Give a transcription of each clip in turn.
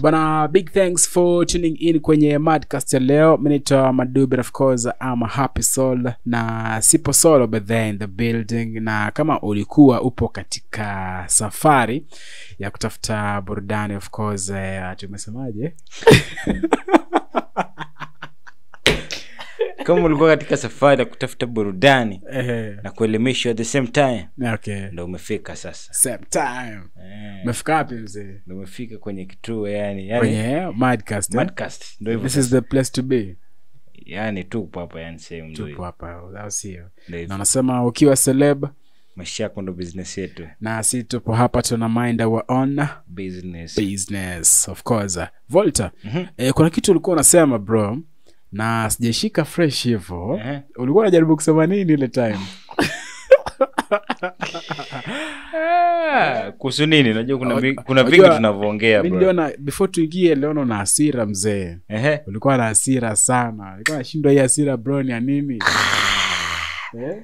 bana big thanks for tuning in kwenye madcast ya leo minaitwa madube of course ama happy soul na sipo solo but there in the building na kama ulikuwa upo katika safari ya kutafuta burudani of course eh, tumesemaje kama ulikuwa katika safari ya kutafuta burudani Ehe, na kuelimishwa at the same time okay ndo umefika sasa same time Eh, umefika wapi mzee ndo umefika kwenye kituo yani yani kwenye madcast eh? Madcast, ndo hivyo this is sasa. the place to be yani tupo hapa yani sehemu ndo tupo hivyo. hapa au sio Ndo hivyo. na wanasema ukiwa celeb maisha yako ndo business yetu na si tupo hapa tuna mind our own business business of course volta Mhm. eh, kuna kitu ulikuwa unasema bro na sijaishika fresh hivo Ehe. ulikuwa unajaribu kusema nini ile time Ah, kuhusu nini najua kuna, vi- kuna Unajua, vingi tunavyoongea mi bro. niliona before tuingie leona na hasira mzee Ehe. ulikuwa na hasira sana ulikuwa nashindwa hii hasira bro ni ya nini eh?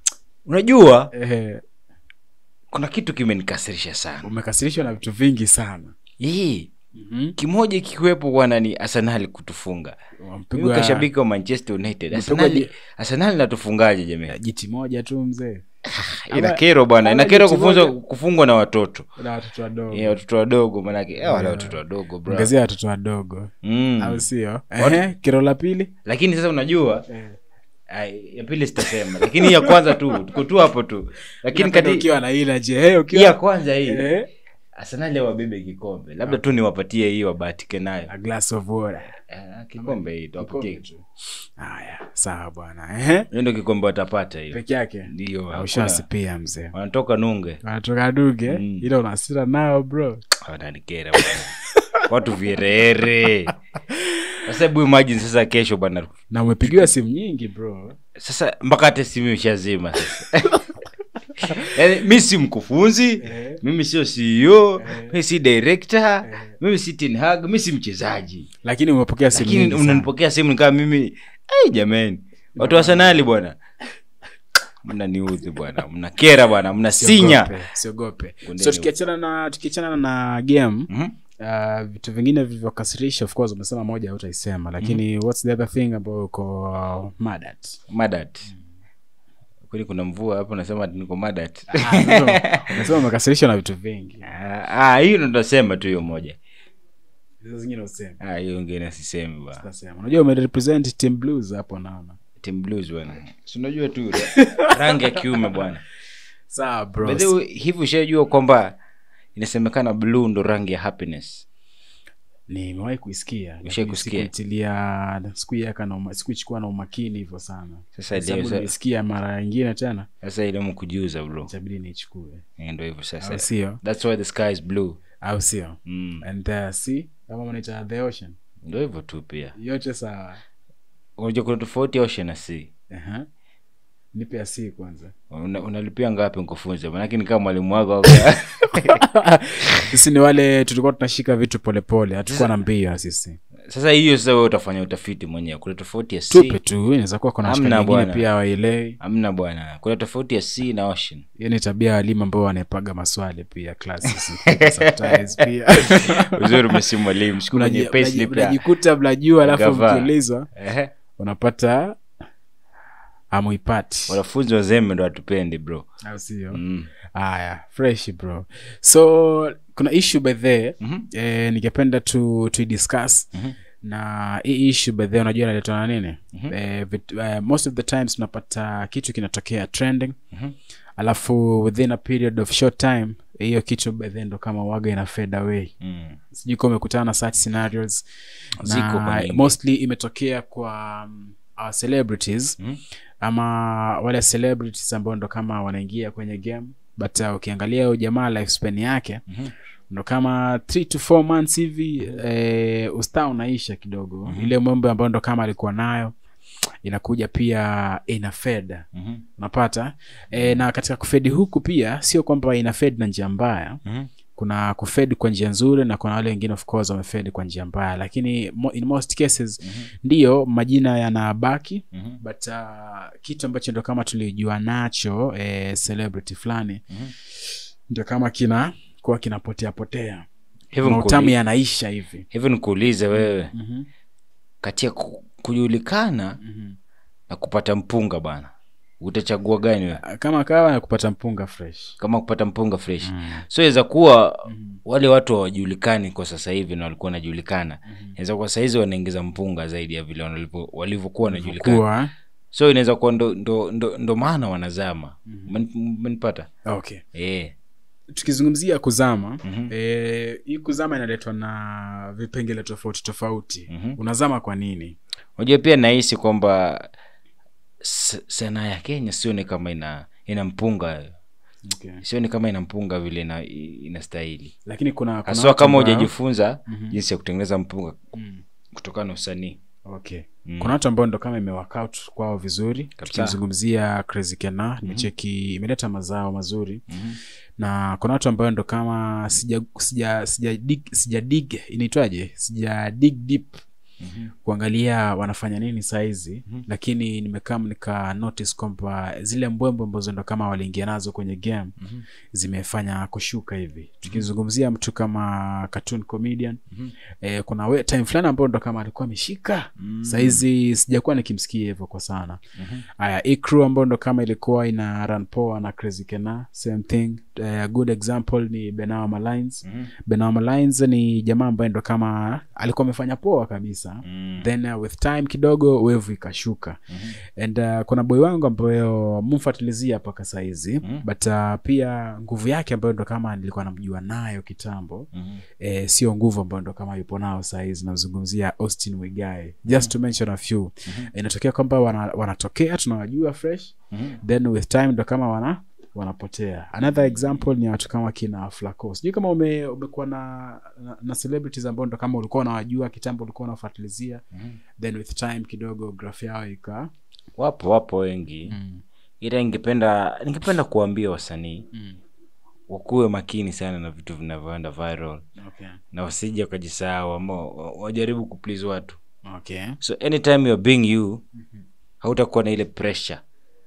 unajua Eh, kuna kitu kimenikasirisha sana umekasirishwa na vitu vingi sana hii Mhm. kimoja kikiwepo bwana ni arsenali kutufunga mimi Wampigwa kashabiki wa manchester united Mpigwa arsenali je- arsenali natufungaje jamii jiti moja tu mzee ina kero bwana ina ama kero jitu kufunzwa moja. kufungwa na watoto na watoto wadogo Eh, watoto wadogo manake eh, wale Yeah. watoto wadogo bro ongezea watoto wadogo mm. au sio Ehe, kero la pili lakini sasa unajua ai, ya pili sitasema lakini hii ya kwanza tu tuko tu hapo tu lakini Napenda kati ukiwa na ila je hey, hii ya ukiwa kwanza hii Eh, arsenali wabebe kikombe labda tu niwapatie hii wabahatike nayo a glass of water Eh, kikombe hii tuwapatie haya sawa bwana Ehe, hiyo ndio kikombe watapata hiyo peke yake ndio hakuna- aushasi pia mzee wanatoka nunge wanatoka duge Mm. ila unasira nao bro wananikera bwana. watu vierere sasa hebu imagine sasa kesho bwana na umepigiwa simu nyingi bro sasa mpaka hata simu ishazima sasa yaani mi si mkufunzi Eh. mimi sio ceo Eh. mi si director Eh. mimi si Ten Hag mi si mchezaji lakini umepokea simu lakini nyingi sana. unanipokea simu nikaa mimi ai jamani watu wa sanali bwana mnaniudhi bwana mnakera bwana mnasinya Siogope, siogope Kundeni so tukiachana na tukiachana na game Mhm. uh, vitu vingine vilivyokasirisha of course umesema moja hautaisema lakini what's the other thing ambayo uko uh, mad at madat kweli kuna mvua hapo nasema ati niko madat Ah, sasa umesema umekasirishwa na vitu vingi Ah, ah, hiyo ndo nasema tu hiyo moja hizo zingine useme Ah, hiyo ngine sisemi bwana Utasema. unajua umerepresent team blues hapo naona team blues bwana si unajua tu rangi ya kiume bwana sawa bro By the way, hivi ushajua kwamba inasemekana blue ndo rangi ya happiness nimewahi kuisikia lakini Ushai kusikia? sikuitilia sikuiweka na uma- sikuichukua na umakini hivyo sana sasa Kwa sababu leo sa- nimesikia mara nyingine tena sasa ile mkujuza bro itabidi niichukue Eh, ndo hivyo au sasa sio that's why the sky is blue au sio mm. and the sea kama mnaita the ocean ndo hivyo tu pia yote sawa unajua kuna tofauti ya ocean na sea Aha. nipe ya sea kwanza Una- unalipia ngapi nkufunze manake ni kama mwalimu wako sisi ni wale tulikuwa tunashika vitu polepole hatukuwa na mbio sisi sasa hiyo sasa wewe utafanya utafiti mwenyewe kuna tofauti ya sea tupe tu inaweza kuwa kuna Hamna shika nyingine bwana. pia wailei amna bwana kuna tofauti ya sea na ocean hiyo ni tabia ya walimu ambao wanaepaga maswali pia classes sometimes pia uzuri umesi mwalimu siku kwenye Unaji- payslip unaji- ya unajikuta mnajua alafu Gava. mkiulizwa Ehe. unapata amuipati wanafunzi wazembe ndo watupendi bro au sio mm. haya fresh bro so kuna issue by the Mhm. eh, ningependa tu tuidiscuss Mhm. na hii issue by the unajua inaletwa na nini Mhm. eh, vit, eh, most of the times tunapata kitu kinatokea trending Mhm. alafu within a period of short time hiyo kitu by the ndo kama waga ina fade away Mm. sijui kama umekutana na such scenarios Ziko na kwa nyingi. mostly imetokea kwa um, our celebrities Mhm. ama wale celebrities ambao ndo kama wanaingia kwenye game but uh, ukiangalia huyo jamaa lifespan yake Mhm. ndo kama three to four months hivi eh, ustaa unaisha kidogo ile mambo ambayo ndo kama alikuwa nayo inakuja pia ina fed Mhm. unapata e, na katika kufedi huku pia sio kwamba ina fed na njia mbaya Mhm. kuna kufed kwa njia nzuri na kuna wale wengine of course wamefed kwa njia mbaya lakini mo, in most cases Mhm. ndiyo majina yanabaki Mhm. but uh, kitu ambacho ndo kama tulijua nacho eh, celebrity fulani Mhm. ndio kama kina kuwa kinapotea potea Hivi mautamu mkuli- yanaisha hivi hivi nikuulize wewe Mhm, kati ya ku- kujulikana mhm. na kupata mpunga bana utachagua gani wewe kama kawa ya kupata mpunga fresh kama kupata mpunga fresh Mm. so inaweza kuwa Mhm. wale watu hawajulikani kwa sasa hivi na walikuwa wanajulikana Mhm. inaweza kuwa sahizi wanaingiza mpunga zaidi ya vile wanalivyo- walivyokuwa wanajulikana kuwa so inaweza kuwa ndo, ndo, ndo, ndo maana wanazama Mhm. Umeni- umenipata okay eh. tukizungumzia kuzama Mhm. eh, hii kuzama inaletwa na vipengele tofauti tofauti Mhm. unazama kwa nini unajua pia nahisi kwamba s- sanaa ya kenya sioni kama ina ina mpunga okay. sioni kama ina mpunga vile ina, inastahili lakini kuna, kuna haswa watu kama ambao- hujajifunza Mhm. jinsi ya kutengeneza mpunga Mm. kutokana na usanii okay Mm. kuna watu ambao ndo kama imeworkout kwao vizuri Kabisa. tukimzungumzia crazy kena nimecheki imeleta mazao mazuri Mhm. na kuna watu ambao ndo kama sija sija sija dig, sija dig inaitwaje sija dig deep Mhm. kuangalia wanafanya nini saizi Mhm. lakini nimekaa nika notice kwamba zile mbwembo ambazo ndo kama waliingia nazo kwenye game Mhm. zimefanya kushuka hivi tukizungumzia mtu kama cartoon comedian Mhm. eh, kuna we, time fulani ambao ndo kama alikuwa ameshika Mm. saizi sijakuwa nikimsikia hivyo kwa sana Mhm. haya hii crew ambao ndo kama ilikuwa ina run poa na crazy kena same thing uh, good example ni benawa malines Mhm. benawa malines ni jamaa ambaye ndo kama alikuwa amefanya poa kabisa Mm. then uh, with time kidogo wevu ikashuka Mhm. and uh, kuna boy wangu ambayo mumfatilizia mpaka saizi Mhm. but uh, pia nguvu yake ambayo ndo kama nilikuwa namjua nayo kitambo Mhm. eh, sio nguvu ambayo ndo kama yupo nao saizi namzungumzia austin wigae just to mention a few Mhm. inatokea kwamba wana, wanatokea tunawajua fresh Mhm. then with time ndo kama wana wanapotea another example ni watu kama kina flaco sijui kama ume, umekuwa na, na, na celebrities ambao ndo kama ulikuwa unawajua kitambo ulikuwa unafuatilizia Mhm. then with time kidogo graph yao ika wapo wapo wengi mm. ila ningependa ningependa kuambia wasanii Mm. wakuwe makini sana na vitu vinavyoenda viral Okay. na wasije wakajisahau ama wa- wajaribu kuplease watu Okay. so anytime you're being you hautakuwa na ile pressure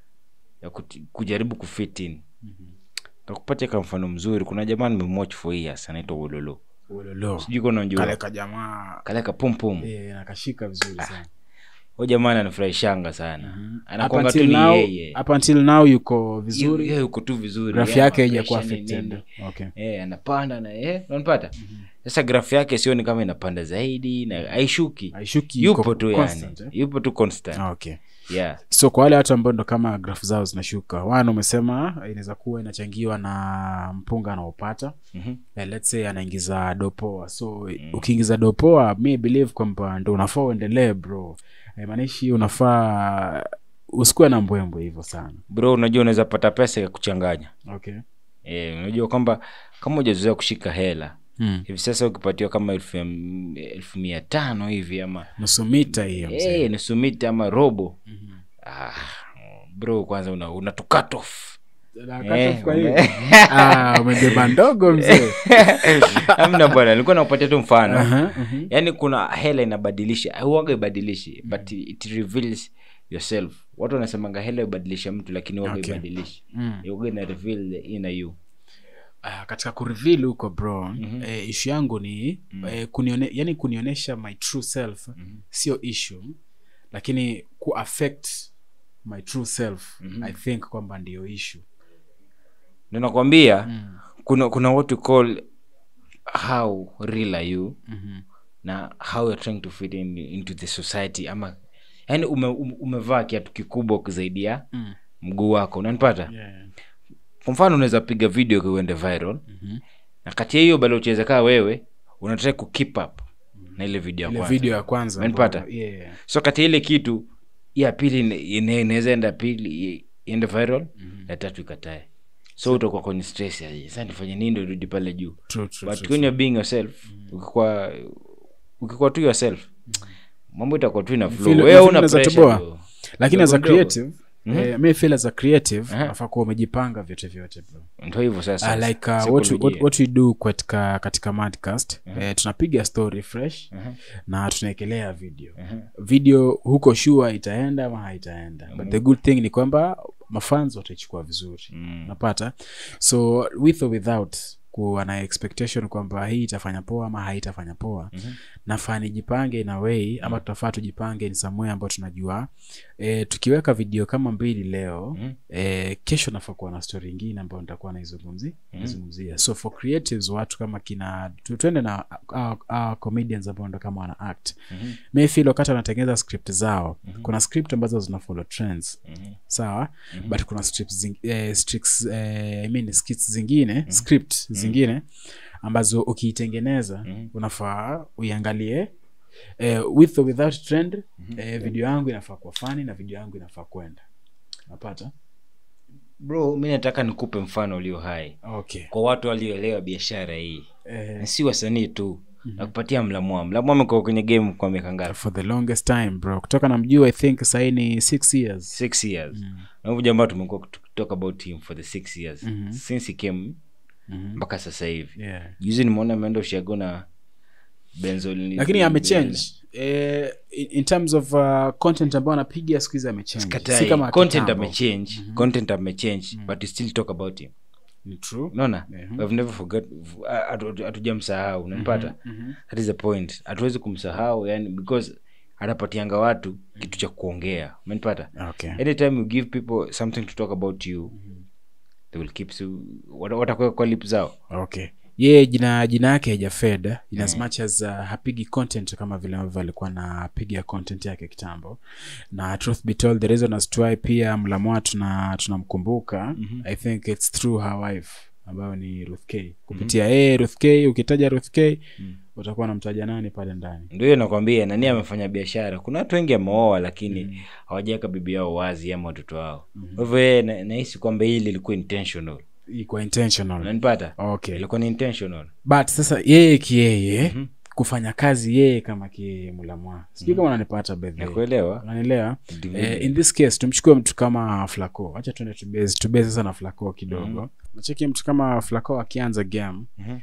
ya kuti, kujaribu kufit in takupatia ka mfano mzuri kuna jamaa nimemwatch for years anaitwa wololo Ulolo. sijui kama kale unajua kajamaa kale ka pum pum eh, nakashika vizuri sana huyo jamaa ananifurahishanga sana Mhm. Up anakwanga tu until ni now- yeye up until now yuko vizuri yeye yuko tu vizuri graph yeye yake ana haijakuwa pressure ni affected nini. okay. Eh, anapanda na eh, unanipata sasa graph yake sioni kama inapanda zaidi na haishuki haishuki yupo iko tu constant, yani eh? yupo tu constant okay yeah so kwa wale watu ambao ndo kama graph zao zinashuka wana umesema inaweza kuwa inachangiwa na mpunga anaopata Mhm. eh, let's say anaingiza dopoa so ukiingiza dopoa mi believe kwamba ndo unafaa uendelee bro maanishi unafaa usikuwe na mbwembwe hivyo sana bro unajua unaweza pata pesa ya kuchanganya okay eh, unajua kwamba kama hujazoea kushika hela hmm. hivi sasa ukipatiwa kama elfu ya- elfu mia tano hivi ama nusu mita hiyo mzee. eh, nusu mita ama robo ah, bro kwanza una, una to cut off Na cut Eh, off kwa ume- hiyo. Ah, umebeba ndogo mzee amna bwana nilikuwa nakupatia tu mfano Aha, mhm. yaani kuna hela inabadilisha huwaga ibadilishi but it reveals yourself watu wanasemanga hela ibadilisha mtu lakini waga Okay. ibadilishi Mm. waga ina reveal the inner you Ah, katika kureveal huko bro Mhm. eh, ishu yangu ni eh, kunione, yani kunionyesha my true self sio issue lakini kuaffect my true self Mhm. i think kwamba ndiyo issue Ndio nakwambia mm. kuna kuna what you call how real are you mm-hmm. na how you're trying to fit in, into the society ama yani ume, ume, umevaa kiatu kikubwa zaidi ya mm. mguu wako unanipata yeah. kwa mfano unaweza piga video uende viral mm-hmm. na kati ya hiyo bado ucheze kaa wewe unataka ku keep up na ile video ya ile kwanza video ya kwanza Umenipata? ambayo- yeah. so kati ya ile kitu ya pili ina- ina- inaweza enda pili i- iende viral ya tatu ikatae so utakuwa kwenye stress ya, sasa nifanye nini ndio irudi pale juu True, true, but true, when you're being yourself ukikuwa ukikuwa tu yourself mambo itakuwa tu ina Feel- flow wewe feel una unaweza pressure toboa. bro. lakini as a Ndogo ndogo. creative eh, mi feel as a creative Aha. nafaa kuwa umejipanga vyote vyote bro ndio hivyo sasa uh, like uh, what, we, what, Saikolojia. what we do katika katika madcast eh, tunapiga story fresh Mhm. na tunaekelea video Mhm. video huko shua itaenda ama haitaenda but the good thing ni kwamba mafans wataichukua vizuri Mm. napata so with or without kuwa na expectation kwamba hii itafanya poa ama haitafanya poa mm-hmm. nafaa nijipange in a way ama tutafaa tujipange in some way ambayo tunajua e, tukiweka video kama mbili leo mm-hmm. e, kesho nafaa kuwa na story ingine ambayo nitakuwa naizungumzi naizungumzia so for creatives watu kama kina tu- tuende na uh, uh, comedians ambao ndo kama wana act mm-hmm. mayfil wakati wanatengeneza script zao mm-hmm. kuna script ambazo zina follow trends mm-hmm. sawa mm-hmm. but kuna scripts zing, eh, strips, eh, I mean, skits zingine mm-hmm. script mm-hmm. zingine ambazo ukiitengeneza mm-hmm. unafaa uiangalie eh, with or without trend mm-hmm. eh, video yangu inafaa kuwa fani na video yangu inafaa kwenda napata bro mi nataka nikupe mfano ulio hai okay kwa watu walioelewa biashara hii eh, na si wasanii tu nakupatia mlamua mlamua amekuwa kwenye game kwa miaka ngapi for the longest time bro kutoka na mjuu i think sahii ni six years six years na huyu jamaa tumekuwa talk about him for the six years since he came mpaka sasa hivi yeah. juzi nimeona ameenda ushago na benzol lakini amechange eh, in, in terms of uh, content ambayo anapiga siku hizi amechange si kama content kitambo. amechange content amechange but we still talk about him Ni true unaona we've never forgot hatu- hatujamsahau unanipata that is the point hatuwezi kumsahau yani because anapatianga watu kitu cha kuongea umenipata okay anytime you give people something to talk about you they will keep you wata- watakuweka kwa lip zao okay yeye jina jina yake haijafed in as much as uh, hapigi content kama vile ambavyo alikuwa napiga content yake kitambo na truth be told the reason as to why pia mlamwa tuna tunamkumbuka mm-hmm. i think its through her wife ambayo ni ruth k kupitia yeye ruth k ukitaja ruth k utakuwa namtaja nani pale ndani ndio hiyo nakwambia nani amefanya biashara kuna watu wengi ameoa lakini hawajaweka bibi yao wazi ama watoto wao kwa hivyo yeye na- nahisi kwamba hili lilikuwa intentional ikuwa intentional unanipata okay ilikuwa ni intentional but sasa yeye kiyeye mm-hmm. kufanya kazi yeye kama kimulamwa sijui kama unanipata bedhe nakuelewa unanielewa Ndivyo. eh, in this case tumchukue mtu kama flaco wacha tuende tubase tubase sasa na flaco kidogo mm-hmm. nacheki mtu kama flaco akianza game Mhm.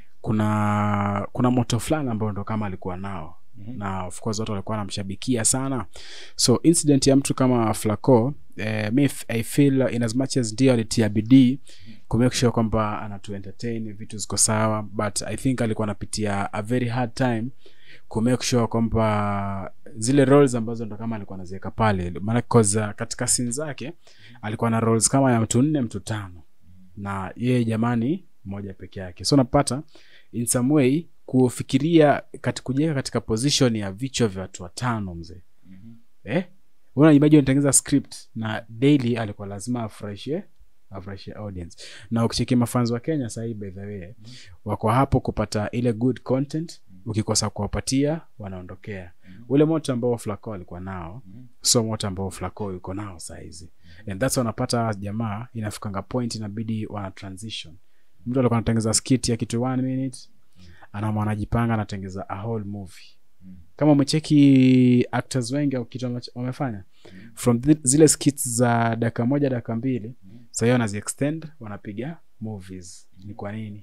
kuna kuna moto fulani ambao ndo kama alikuwa nao mm-hmm. na of course watu walikuwa wanamshabikia sana so incident ya mtu kama flaco eh, mi f- i feel in as much as ndio alitia bidii kumake sure kwamba anatu entertain vitu ziko sawa but i think alikuwa anapitia a very hard time kumake sure kwamba zile roles ambazo ndo kama alikuwa anaziweka pale maana cause uh, katika sin zake alikuwa na roles kama ya mtu nne mtu tano na yeye jamani moja peke yake so napata in some way kufikiria kati kujiweka katika position ya vichwa vya watu watano mzee mm-hmm. eh? unajimaji unatengeneza script na daily alikuwa lazima afurahishie afurahishie audience na ukicheki mafans wa kenya sahii by the way mm-hmm. wako hapo kupata ile good content ukikosa kuwapatia wanaondokea mm-hmm. ule moto ambao flaco alikuwa nao mm-hmm. so moto ambao flaco yuko nao sahizi mm-hmm. and thats wanapata jamaa inafikanga point inabidi wana transition mtu alikuwa anatengeza skit ya kitu one minute anama anajipanga anatengeza a whole movie kama umecheki actors wengi au kitu ambacho wamefanya from th- zile skits za dakika moja dakika mbili sahii wanaziextend wanapiga movies ni kwa nini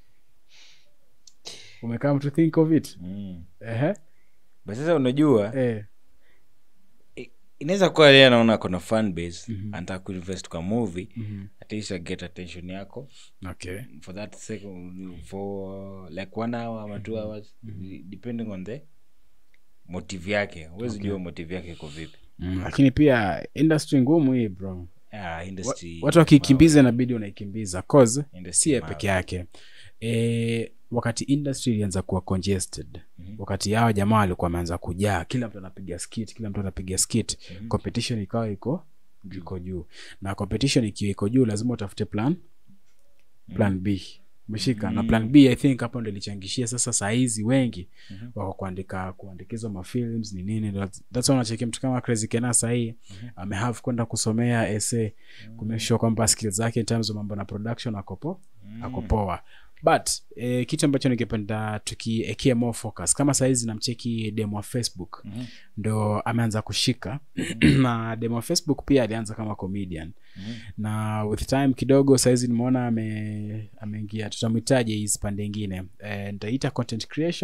umekaa to think of it mm. Ehe. but sasa unajua Eh. i- inaweza kuwa yeye anaona kona fan base anataka kuinvest kwa movie at least get attention yako okay for that second for like one hour ama two hours depending on the motive yake huwezi jua motive yake iko vipi mm, lakini pia industry ngumu hii bro ah, industry watu wakikimbiza inabidi unaikimbiza cause Industry si ye mawe. peke yake e, wakati industry ilianza kuwa congested mm-hmm. wakati yao jamaa walikuwa wameanza kujaa kila mtu anapiga skit kila mtu anapiga skit mm-hmm. competition ikawa iko iko juu na competition ikiwa iko juu lazima utafute plan plan b umeshika mm-hmm. na plan b i think hapo ndo ilichangishia sasa sahizi wengi mm-hmm. wako kuandika kuandikizwa mafilms ni nini That's- that's why unacheki mtu kama crazy kena sahii mm-hmm. amehave kwenda kusomea esa mm-hmm. kumekisure kwamba skills zake in terms of mambo na production akopo mm-hmm. akopoa but eh, kitu ambacho ningependa tukiekea more focus kama sahizi namcheki demo wa facebook mm-hmm. ndo ameanza kushika na demo wa facebook pia alianza kama comedian mm-hmm. na with time kidogo sahizi nimeona ame- ameingia tutamwitaje hizi pande ingine eh, nitaita content creation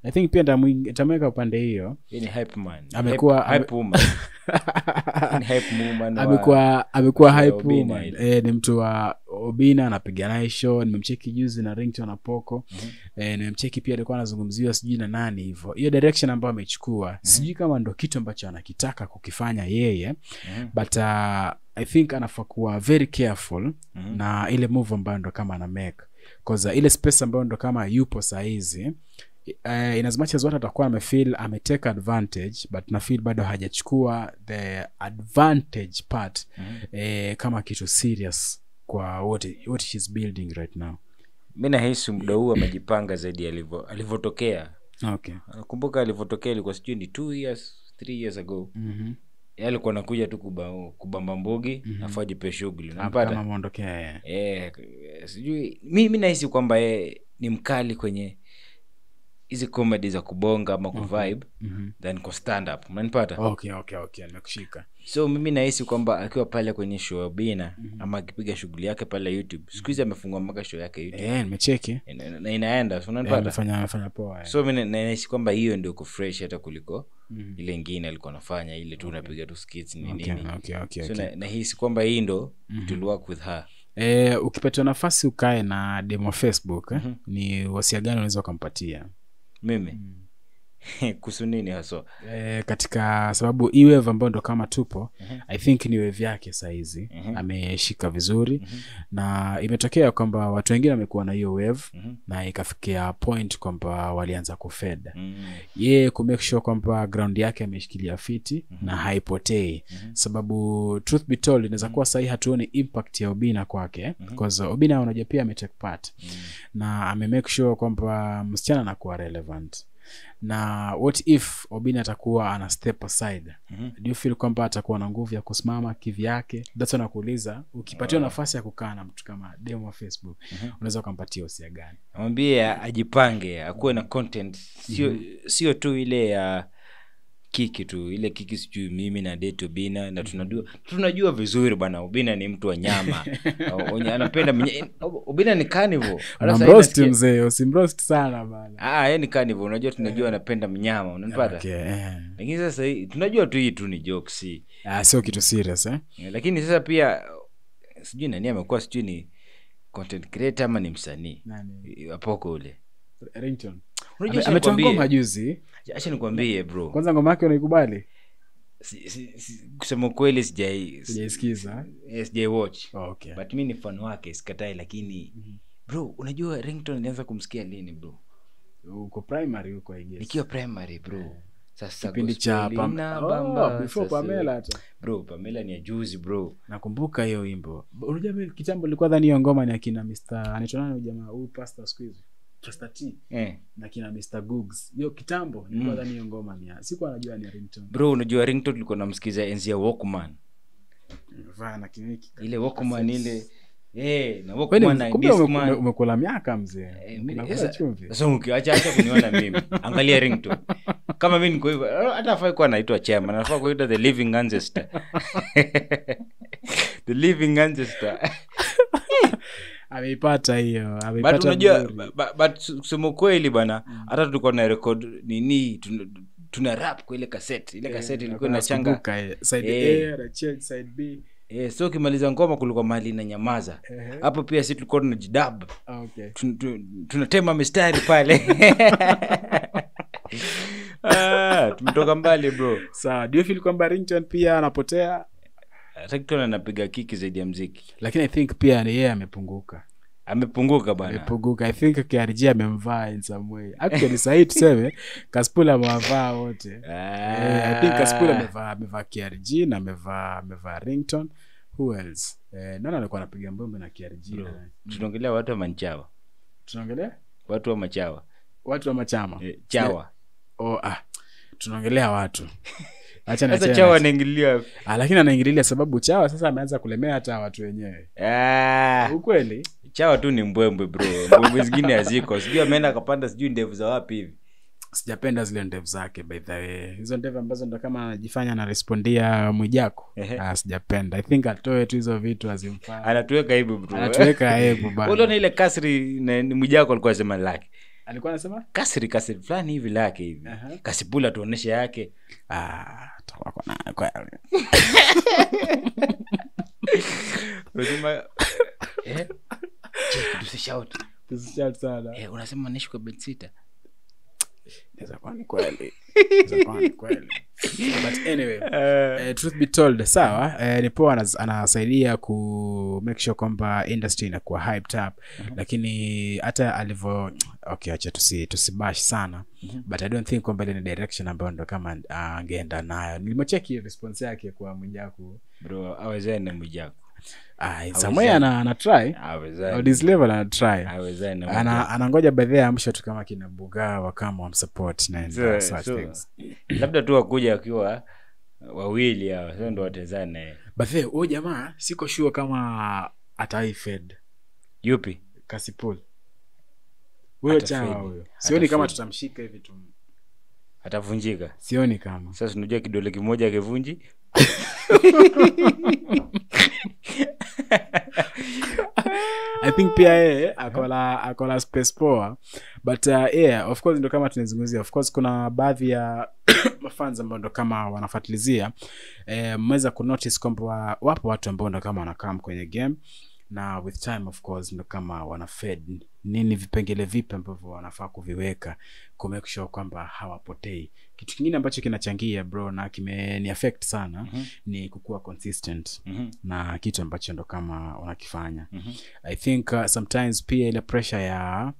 i think pia ntamwing- ntamweka upande hiyo Yeye ni hype man Amekuwa- hype, hype woman Yeye ni hype woman wa- amekuwa amekuwa mtu wa hype Obina woman. ile. Eh, ni mtu wa obina anapiga naye show nimemcheki juzi na rington na poko eh, nimemcheki pia alikuwa anazungumziwa sijui na nani hivyo hiyo direction ambayo amechukua sijui kama ndo kitu ambacho anakitaka kukifanya yeye Mhm. but uh, i think anafaa kuwa very careful Mhm. na ile move ambayo ndo kama ana make cause uh, ile space ambayo ndo kama yupo sahizi uh, in as much as watu atakuwa amefeel ametake advantage but nafeel bado hajachukua the advantage part Mhm. eh, kama kitu serious kwa what, what she's building right now mi nahisi muda huu amejipanga zaidi alivyo- alivyotokea okay nakumbuka alivyotokea ilikuwa sijui ni two years three years ago mm-hmm. Yeye alikuwa nakuja tu kuba, kubamba mbogi mm-hmm. afu ajipe shughuli kama nampata mwondokea yeye eh, sijui mi, mi nahisi kwamba yeye ni mkali kwenye hizi comedy za kubonga ama kuvibe mm-hmm. than ku stand up unanipata okay okay okay nimekushika so mimi nahisi kwamba akiwa pale kwenye show ya bina ama akipiga shughuli yake pale youtube siku hizi amefungua mpaka show yake youtube eh nimecheki na, na inaenda so Eh, unanipata amefanya amefanya poa eh. so mi na- nahisi kwamba hiyo ndio iko fresh hata kuliko Mhm. ile ingine alikuwa anafanya ile tu unapiga tu skits ni okay, nini okay, okay, so okay. na- nahisi kwamba hii ndo it will work with her e, ukipatiwa nafasi ukae na demo facebook eh? ni wasia gani unaweza ukampatia mimi kuhusu nini haswa e, katika sababu hii wave ambayo ndo kama tupo i think ni wave yake sahizi Mhm. ameshika vizuri na imetokea kwamba watu wengine wamekuwa na hiyo wave Mhm. na ikafikia point kwamba walianza kufeda Mm. yeye kumake sure kwamba ground yake ameshikilia fiti na haipotei sababu truth be told inaweza kuwa sahii hatuoni impact ya obina kwake because obina unajua pia ametake part na amemake sure kwamba msichana anakuwa relevant na what if obina atakuwa ana step aside Mhm. do you feel kwamba atakuwa na nguvu ya kusimama kivyake that's why nakuuliza ukipatiwa nafasi ya kukaa na mtu kama demo wa facebook unaweza ukampatia usia gani amwambie ajipange akuwe na content sio sio tu ile ya kiki tu ile kiki sijui mimi na deto bina na tunajua tunajua vizuri bwana ubina ni mtu wa nyama O- onye- anapenda mnye- ubina ni carnivore Hata sahii unamroast nasikia- mzee usimroast sana bana Ah, yeye ni carnivore unajua tunajua anapenda mnyama unanipata okay, eh. lakini sasa hii tunajua tu hii tu ni jokes hii Ah, sio kitu serious eh? lakini sasa pia sijui nani amekuwa sijui ni content creator ama ni msanii Nani? apoko ule Ringtone. Unajua, Ame- acha ametoa nikwambie- ngoma juzi acha nikwambie bro kwanza ngoma yake unaikubali si, si, si, kusema ukweli sijai sijaisikiza eh, sijai watch oh, okay. but mi ni fan wake sikatai lakini bro unajua rington ilianza kumsikia lini bro uko primary huko I guess. nikiwa primary bro sasa kipindi cha gospel Pam- ina oh, bamba, before sasa- Pamela hata bro pamela ni ya juzi bro nakumbuka hiyo wimbo unajua mimi kitambo nilikuwa dhani hiyo ngoma ni akina mr anaitwa nani huyu jamaa huyu pastor siku hizi pastor t eh. na kina mr googs hiyo kitambo nilikuwa dhani hiyo ngoma ni ya- sikuwa najua ni ya ringtone bro unajua rington tulikuwa namsikiza enzi ya walkman vaa na kiniki ile walkman ile eh, na Kweli, walkman na kumbe ume- discman ume- umekula miaka mzee Eh, mi- Unakula sasa- chumvi sasa ukiacha acha kuniona mimi angalia rington kama mi niko hivyo eh, hata afai kuwa naitwa chema nafaa kuitwa the living ancestor the living ancestor ameipata hiyo but ameipata unajua vizuri. bu- bu- but kusema ukweli bana hata tulikuwa na record nini tuna, tuna rap kwa ile cassette ile cassette ilikuwa inachanga Nakumbuka, eh, side Eh. A, na change side B. eh, so ukimaliza ngoma kulikuwa mahali na nyamaza Ehe. hapo pia si tulikuwa tunajidab Ah, okay. Tun- tun- tunatema mistari pale ah, tumetoka mbali bro sawa do you feel kwamba ringtone pia anapotea Ringtone anapiga kiki zaidi ya mziki lakini i think pia ni yeye amepunguka amepunguka bana amepunguka i think krg amemvaa in some way actually sahii tuseme kaspula amewavaa wote Eh, I think kaspula amevaa amevaa krg na amevaa amevaa rington who else eh, nani alikuwa anapiga mbombe na krg na- tunaongelea watu wa manchawa tunaongelea watu wa machawa watu wa machama eh, chawa oh, ah, tunaongelea watu acha sasa niachane chawa na- anaingililia ah, lakini anaingililia sababu chawa sasa ameanza kulemea hata watu wenyewe ah, ukweli chawa tu ni mbwembwe bro mbwembwe zingine haziko sijui ameenda akapanda sijui ndevu za wapi hivi sijapenda zile ndevu zake by the way hizo ndevu ambazo ndo kama anajifanya anarespondia mwijako Ehe. ah, sijapenda i think atoe tu hizo vitu azimfaa anatuweka hivi bro anatuweka aibu uliona bana ile kasri na- ni mwijako alikuwa sema lake alikuwa anasema kasri kasri fulani hivi lake hivi Aha. kasipula tuoneshe yake ah, tutakuwa kuna- kwa- unasema eh? Check, tusishout. tusishout sana Eh, unasema naishi kwa bedsita Inaweza kuwa ni kweli Inaweza kuwa ni kweli but anyway eh, truth be told sawa eh, ni poa anas- anasaidia ku make sure kwamba industry inakuwa hyped up lakini hata alivyo okay acha tusi tusibash sana but i don't think kwamba ile ni direction ambayo ndo kama ah, angeenda nayo nilimecheki response yake kwa mwijaku bro awezani na mwijako ah, somewhere ana, ana try awezani on this level ana try awezani na ana Mwijaku. anangoja baadhi ya amsho tu kama kina bugawa kama wamsupport na and So- such so, things labda tu wakuja wakiwa wawili hawa sio ndo watezane but then huyo jamaa siko sure kama ataifed yupi kasipul huyo Atafedi. chawa huyo sioni kama Atafedi. tutamshika hivi tu atavunjika sioni kama sasa unajua kidole kimoja kivunji i think pia yeye akola akola space poa but uh, yeah of course ndo kama tunazungumzia of course kuna baadhi ya mafans ambao ndo kama wanafuatilizia eh, mmeweza kunotice kwamba wa- wapo watu ambao ndo kama wanakam kwenye game na with time of course ndo kama wana fed nini vipengele vipi ambavyo wanafaa kuviweka ku make sure kwamba hawapotei kitu kingine ambacho kinachangia bro na kimeni affect sana Mhm. ni kukuwa consistent Mhm, na kitu ambacho ndo kama wanakifanya mhm. i think uh, sometimes pia ile pressure ya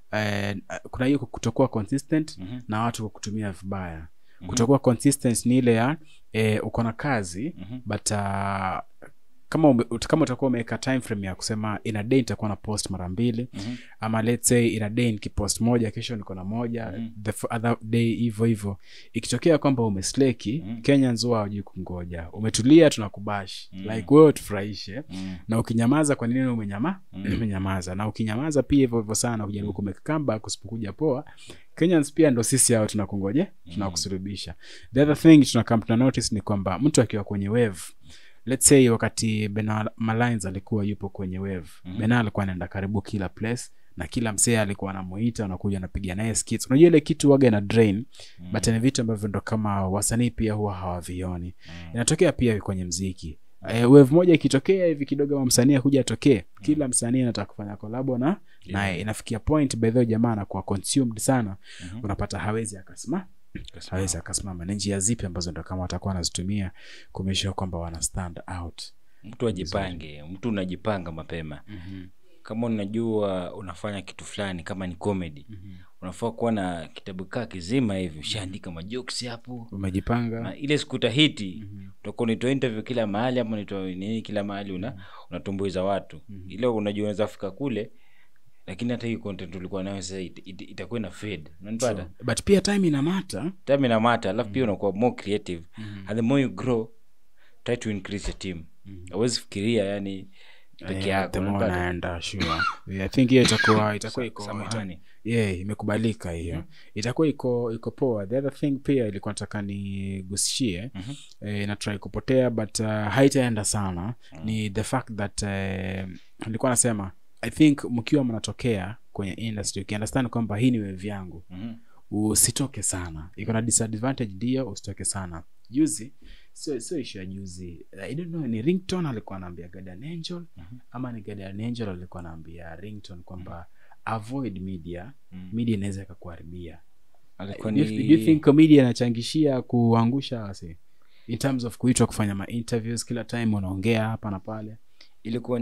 uh, kuna hiyo kutokuwa consistent Mhm. na watu kukutumia vibaya kutokuwa consistent ni ile ya eh, uko na kazi Mhm. but uh, kama ume, ut- kama utakuwa umeweka time frame ya kusema in a day nitakuwa na post mara mbili Mhm. ama let's say in a day nikipost moja kesho niko na moja Mhm. the f- other day hivyo hivyo ikitokea kwamba umesleki Mhm. kenyans huwa hawajui kungoja umetulia tunakubash Mhm. like wewe tufurahishe Mhm. na ukinyamaza kwa nini umenyama Mm. umenyamaza na ukinyamaza pia hivyo hivyo sana kujaribu kumake comeback usipokuja poa kenyans pia ndo sisi hao tunakungoje tunakusurubisha the other thing tunakam tuna notice ni kwamba mtu akiwa kwenye wave let's say wakati bena malines alikuwa yupo kwenye wave Mhm. bena alikuwa anaenda karibu kila place na kila msee alikuwa anamuita anakuja anapiga naye skits unajua ile kitu waga na drain Mhm. but ni vitu ambavyo ndo kama wasanii pia huwa hawavioni Mhm. inatokea pia kwenye mziki eh, wave moja ikitokea hivi kidogo ama msanii akuja atokee kila msanii anataka kufanya kolabo na naye inafikia point by the way jamaa anakuwa consumed sana Mhm. unapata hawezi akasema hawezi akasimama ni njia zipi ambazo ndo kama watakuwa wanazitumia kumesha kwamba wana stand out mtu ajipange mtu unajipanga mapema kama unajua unafanya kitu fulani kama ni comedy unafaa kuwa na kitabu kaa kizima hivi ushaandika majokes hapo umejipanga na ile siku utahiti utakuwa unitoa interview kila mahali ama unitoa nini kila mahali una unatumbuiza watu ile unajua unaweza fika kule lakini hata hii content ulikuwa nayo sasa it, it, itakuwa ina fade unanipata but pia time inamata time ina mata alafu pia unakuwa more creative and the more you grow try to increase your team awezi fikiria yani peke yako the more unanipata? naenda sure yeah, i think hiyo itakuwa itakuwa iko Samahani. yeah imekubalika hiyo itakuwa iko iko poa the other thing pia ilikuwa nataka nigusishie Mhm. eh, natrai kupotea but uh, haitaenda sana ni the fact that eh, nilikuwa nasema i think mkiwa mnatokea kwenye industry ukiunderstand kwamba hii ni wave yangu Mhm. usitoke sana iko na disadvantage ndio usitoke sana juzi sio sio ishu ya juzi i don't know ni rington alikuwa anaambia guardian angel ama ni guardian angel alikuwa anaambia rington kwamba avoid media Mhm. media inaweza ikakuharibia alikuwa do you, do you think media inachangishia kuangusha wasi in terms of kuitwa kufanya ma interviews kila time unaongea hapa na pale ilikuwa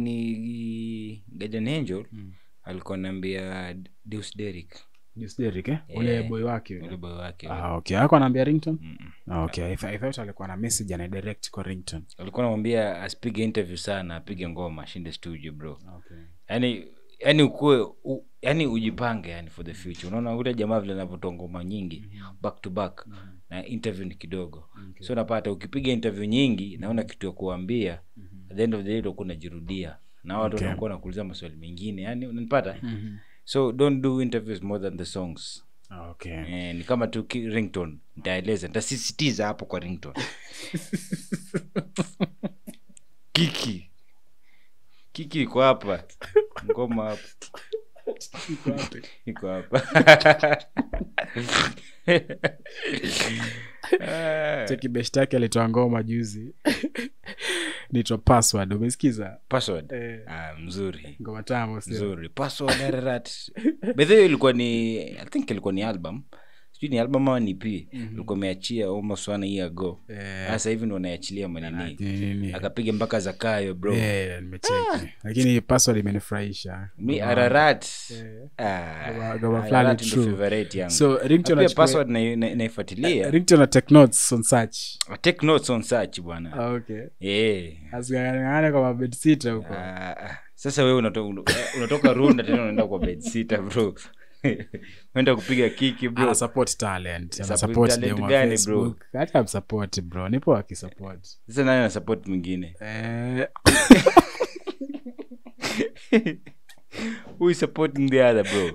ni Guardian Angel Mm. alikuwa naambia Deus Derrick Deus Derrick, eh? ule Yeah. boy wake ule yule. boy wake ah, okay ako anaambia rington Mm-mm. ah, okay I, th- I thought alikuwa na message ana direct kwa rington alikuwa namwambia asipige interview sana apige ngoma ashinde studio bro okay. yani yani ukue u, yani ujipange yani for the future unaona ule jamaa vile anavyotoa ngoma nyingi back to back na interview ni kidogo Okay. so unapata ukipiga interview nyingi naona kitu ya kuambia at the end of the day utakuwa unajirudia na watu Okay. wanakuwa nakuuliza maswali mengine yani unanipata Mhm. so don't do interviews more than the songs Ah, okay. eh, ni kama tu ki- ringtone nitaeleza nitasisitiza hapo kwa ringtone kiki kiki iko hapa ngoma hapa Iko wapi? iko hapa Ah, cheki best yake alitoa ngoma juzi nitwa password umesikiza password eh, ah, mzuri ngoma tamo sio? mzuri password ararat bedhe ilikuwa ni i think ilikuwa ni album sijui ni album ama ni p ilikuwa imeachia almost one year ago Eh, sasa hivi ndo anaiachilia manini ni- ni- ni- akapiga mpaka zakayo bro Eh, nimecheki lakini password imenifurahisha mi Ngoma- ararat Eh. Ah, Ngoma- ngoma Ararat fulani ndo true. favorite yangu so Na ringtone pia achukue- password na- na- naifuatilia ringtone na take notes on search take notes on search bwana Ah, okay Eh. asikangane kwa mabed sita huko Ah, ah. sasa wewe unato, un- unatoka runda tena unaenda kwa bedsita bro unaenda kupiga kiki bro ana support talent ana Support support talent dem wa gani, bro? Facebook. hata amsupport bro nipo akisupport sasa nani ana support mwingine eh who is supporting the other bro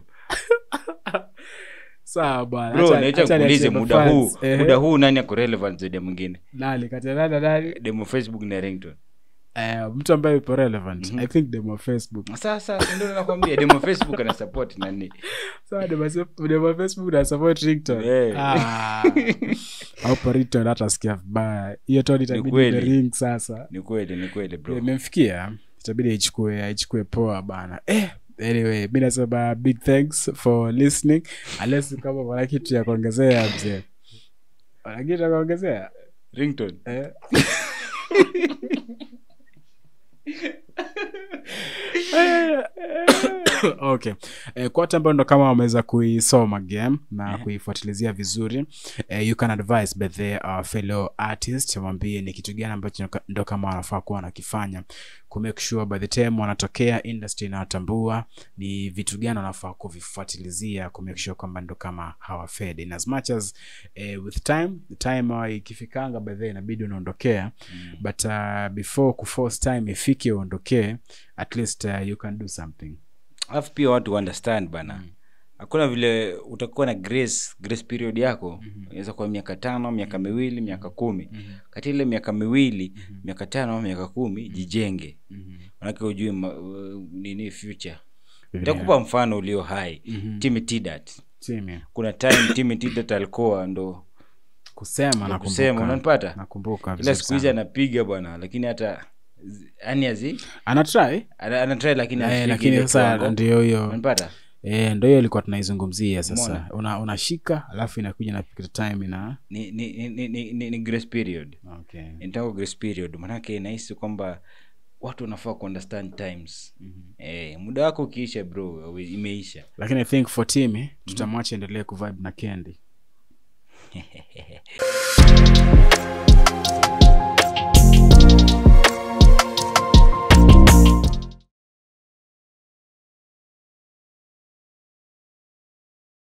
sawa bwana bro Acha- naita acha kuulize niachie muda huu mafans. Eh, muda huu nani ako relevant zaidi ya mwingine nani kati ya nani na nani demo facebook na ringtone eh mtu ambaye yupo relevant i think dem wa facebook sasa ndio nakwambia demo facebook ana support nani sawa dem wa- dem wa facebook na support ringtone Eh. ah hapo ringtone hata sikia vibaya hiyo toni itabidi kweli. the ring sasa ni kweli ni kweli bro imemfikia itabidi aichukue aichukue poa bana eh anyway mi nasema big thanks for listening unless kama wana kitu ya kuongezea mzee wana kitu ya kuongezea ringtone eh? okay eh, kwa watu ambao ndo kama wameweza kuisoma game na kuifuatilizia vizuri eh, you can advise by the uh, fellow artist wambie ni kitu gani ambacho ndo kama wanafaa kuwa wanakifanya kumake sure by the time wanatokea industry inawatambua ni vitu gani wanafaa kuvifuatilizia kumake sure kwamba ndo kama hawafedi in as much as eh, with time time uh, ikifikanga by the inabidi unaondokea mm. but uh, before kuforce time ifike uondokee at least uh, you can do something alafu pia watu understand bana hakuna vile utakuwa na grace grace period yako inaweza kuwa miaka tano miaka miwili miaka kumi kati ile miaka miwili miaka tano miaka kumi jijenge manake ujui ma, uh, nini future nitakupa mfano ulio hai Timmy Tidat Timmy, kuna time Timmy Tidat alikuwa ndo kusema na kusema unanipata nakumbuka ila vizuri siku hizi sana. anapiga bwana lakini hata yani azi anatry ana- anatry lakini eh, hafiki lakini ile sasa kiwango. ndio hiyo unanipata eh, ndo hiyo ilikuwa tunaizungumzia sasa Umeona? una, unashika alafu inakuja na time ina ni, ni, ni, ni, ni, ni, ni grace period okay. nitaka grace period manake nahisi kwamba watu wanafaa kuunderstand times mm-hmm. eh, muda wako ukiisha bro we- imeisha lakini i think for timi tutamwacha endelee kuvibe na kendi